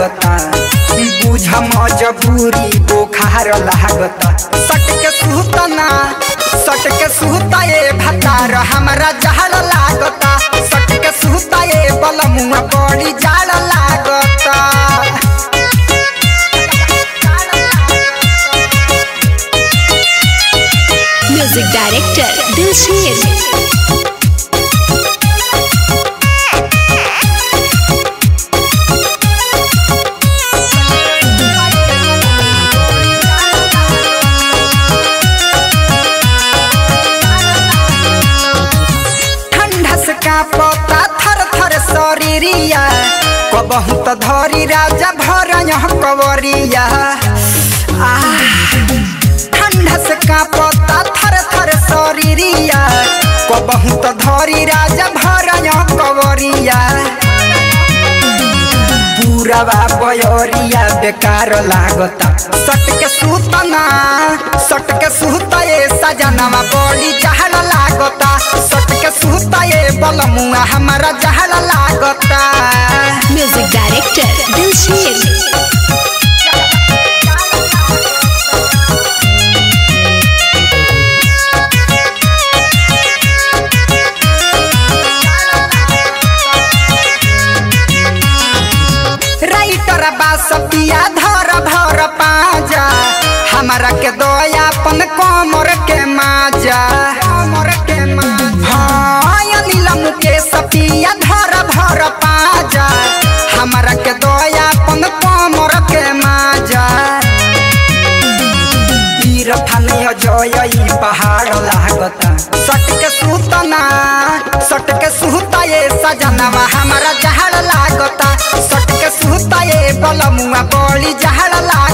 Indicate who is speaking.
Speaker 1: लागता बुझ मजबूरी बोखार लागता सट के सुतना सट के सुता ए भतार हमरा जहर लागता सट के सुता ए बलमुआ बड़ी जाड़ लागता
Speaker 2: म्यूजिक डायरेक्टर दिलशीर
Speaker 1: ठंडा से कांपता थर थर शरीरिया कबहू त धरी राजा भर कवरिया आह, ठंडा से कांपता थर थर शरीरिया कबहू त धरी राजा भर कवरिया पूरवा बयरिया बेकार लागता सट के सुतना सट के सुता ए सजनवा बड़ी जहर लागता सट के सुता ए बलमुआ हमारा जहर लागता
Speaker 2: म्यूजिक डायरेक्टर दिलशीर
Speaker 1: राइटर बास पिया धर भर पाजा हमारा के दयापन कमर के माजा कमर के माजा हाँ अनिल मुकेश पिया धर भर पाजा हमारा के दयापन कमर के माजा इरफान जय ई पहाड़ लागता सट के सुतना सट के सुता ए सजनवा हमारा जहर लागता सट के सुता ए बलमुआ बड़ी जहर लागता